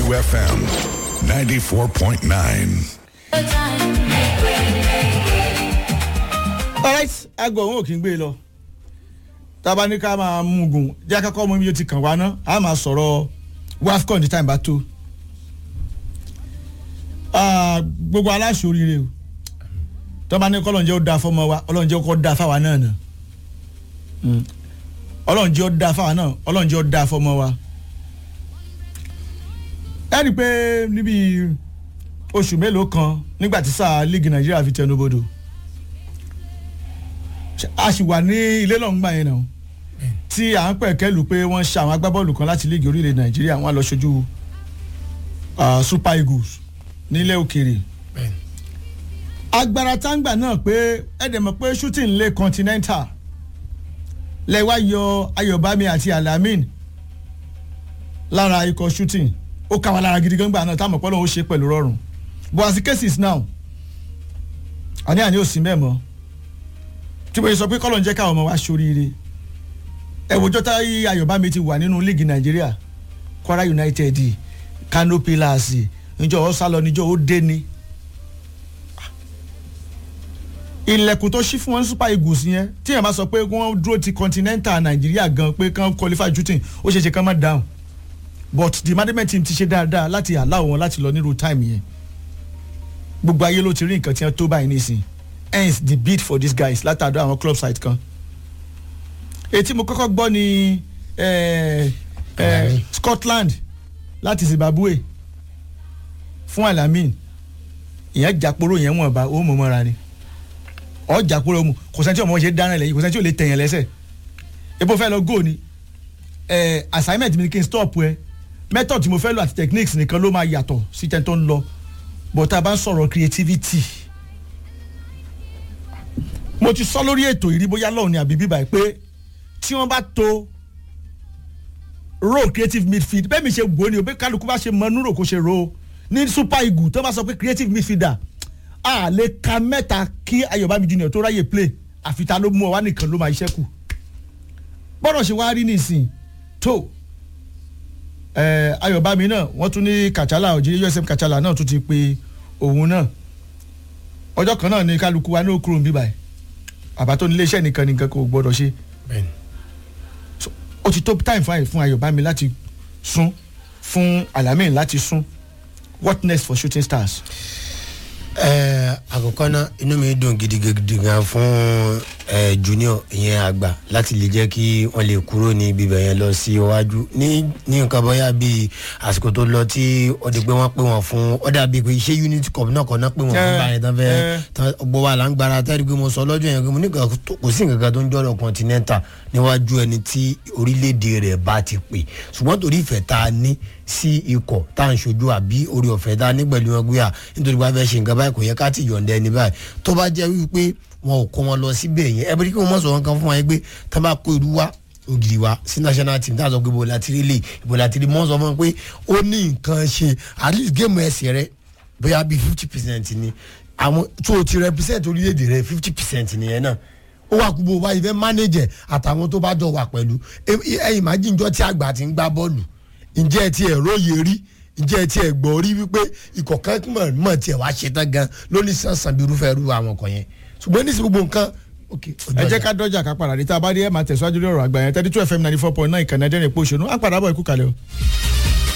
32 FM 94.9. alright aago òun ò kí ń gbé e lọ tába ní ká máa mú gùn jẹ́ akẹ́kọ̀ọ́ mú ibi tí kàn wá ná a máa sọ̀rọ̀ wafcon ní time bá tó Ah, gbogbo aláṣọ oríire o tọ́ba ní kọ́lọ́njẹ́ ó da fọmọ wa ọlọ́njẹ́ ó kọ́ da fáwa náà nà Mm. ọlọ́njẹ́ ó da fáwa náà ọlọ́njẹ́ ó da fọmọ wa ẹ rí i pé níbi oṣù mélòó kan nígbà tí sáà líìgì nàìjíríà fi tẹnubodò a sì wà ní ilé lọ́ngbà yẹn náà tí à ń pẹ̀ kẹ́lù pé wọ́n ṣe àwọn agbábọ́ọ̀lù kan láti líìgì orílẹ̀ nàìjíríà wọ́n á lọ ṣojú ah, super eagles nílẹ̀ òkèèrè agbára táǹgbà náà pé ẹ̀dẹ̀ mọ̀ pé shooting lé continental lẹ́wà yọ ayọ̀bámi àti alamin lára ikọ̀ shooting ó ká wa lára gidi gan gbà náà táwọn ọ̀pọ̀lọpọ̀ ó ṣe pẹ̀lú rọrùn but as the case is now àní àní ò sí mẹ́mọ́ tí mo yẹ sọ pé kọ́lọ̀ ń jẹ́ káwọn ọmọ wa ṣoríire ẹ̀wòjọ́ táyé ayọ̀bámi ti wà nínú líìgì nàìjíríà kwara united kano pillars níjọ́ ọ sálọ níjọ́ ó dé ni ilẹ̀kùn tó ṣí fún wọn ní super eagles yẹn tí yẹn bá sọ pé wọ́n dúró ti continental nàìjíríà gan pé kán qualify shooting ó ṣeé ṣe kán má down but the management team ti ṣe dáadáa láti allow wọn láti lọ nírú time yẹn gbogbo ayé ló ti rí nǹkan tí wọ́n tó báyìí nísìn hence the bid for these guys látàdọ̀ àwọn club site kan etí mo kọ́kọ́ gbọ́ ni eh, eh, scotland láti zimbabwe fún alamin ìyẹn jàporó yẹn wọ̀n bá ó mọ̀ mọ́ra ni ọ jàporó mu kò sẹ́ni tí ọmọ ṣe dáná lẹ́yìn kò sẹ́ni tí ò lè tẹ̀yàn lẹ́sẹ̀ epo fẹ́ lọ góò ni eh, assignment mi ni kí n stop ẹ method tí mo fẹ́ lò àti techniques nìkan ló máa yàtọ̀ sí tẹ́ tó ń lọ but tá a bá ń sọ̀rọ̀ creativity mo ti sọ lórí ètò ìrí bóyá lọ́hùn ni àbí bíbá ẹ̀ pé tí wọ́n bá to role creative midfield bẹ́ẹ̀ mi ṣe wò ó ni o bẹ́ẹ̀ kálukú bá ṣe mọ núrò kó ṣe ro ní super eagle tó bá sọ pé creative midfielder a lè ka mẹ́ta kí ayọ̀bámi junior tó ráyè play àfitá ló mú ọ wá nìkan ló máa iṣẹ́ kù bọ́dọ̀ ṣe wá rí nísìn tó ẹ ayọ̀bámi náà wọ́n tún ní kàchálà òjì usm kàchálà náà tún ti pe òun náà ọjọ́ kan náà ni kálukú wa ní òkúrò ń bíbà ẹ̀ àbá tó ní iléeṣẹ́ nìkan nìkan kò gbọ́dọ̀ ṣe So, ó ti tó time fún àyè fún ayọ̀bámi láti sún fún alamin láti sún what next for shooting stars. ẹ àkọ́kọ́ náà inú mi dùn gidigidi gan fún ẹ junior ìyẹn àgbà láti lè jẹ́ kí wọ́n lè kúrò ní bíbẹ̀ yẹn lọ sí iwájú ní ní nǹkan bóyá bíi àsìkò tó lọ tí ó di pé wọ́n pè wọ́n fún ó dàbí pé iṣẹ́ unity cup náà kọ́ náà pè wọ́n fún Eh, báyìí tán fẹ́ eh. tán gbọ́ wa là ń gbára tẹ́lẹ̀ pé mo sọ lọ́jọ́ yẹn pé mo ní nǹkan tó- kò sí nǹkan kan tó ń jọ́rọ̀ continental níwájú ẹni tí orílẹ̀-èdè rẹ̀ bá ti pè ṣùgbọ́n torí ìfẹ́ tá a ní sí ikọ̀ tá à ń ṣojú àbí orí ọ̀fẹ́ tá a ní pẹ̀lú wọn gbéyà nítorí wàá fẹ́ ṣe nǹkan báyìí kò yẹ ká ti yọ̀ǹda ẹni báyìí tó bá jẹ́ wípé wọn ò kó wọn lọ síbẹ̀ yẹn ẹ bí kí wọ́n mọ̀ sọ wọn kan fún wọn yẹn pé tá a bá kó irú wa ògiri wa sí national team táà sọ pé ibo la ti rí lè ibo la ti rí mọ́ sọ fún wọn pé ó ní nǹkan ṣe at least géèmù ẹsẹ̀ rẹ bóyá bíi fifty percent ni àwọn tó o ti represent orílẹ̀-èdè rẹ fifty percent nìyẹn náà ó wà kú bó o bá yìí fẹ́ manager àtàwọn tó bá jọ wà pẹ̀lú ẹ̀yìn májìnjọ́ tí àgbà ti ń gbá bọ́ọ̀lù ǹjẹ́ ẹ ti ẹ̀ róye rí ǹjẹ́ ẹ ti ẹ̀ gbọ́ rí wípé ikọ̀ kan mọ̀ mọ̀ tiẹ̀ wá ṣe tán gan lóní sànsàn bí irúfẹ́ irú àwọn ọkọ̀ yẹn ṣùgbọ́n ní sí gbogbo nǹkan ok ẹ jẹ́ ká dọ́jà ká padà dé tá a bá dé ẹ̀ máa tẹ̀síwájú lórí ọ̀rọ̀ àgbà yẹn thirty two fm ninety four point nine ìkànnì ẹ̀dẹ́rìn èpo òṣèlú á padà bọ̀ ikú kalẹ̀ o.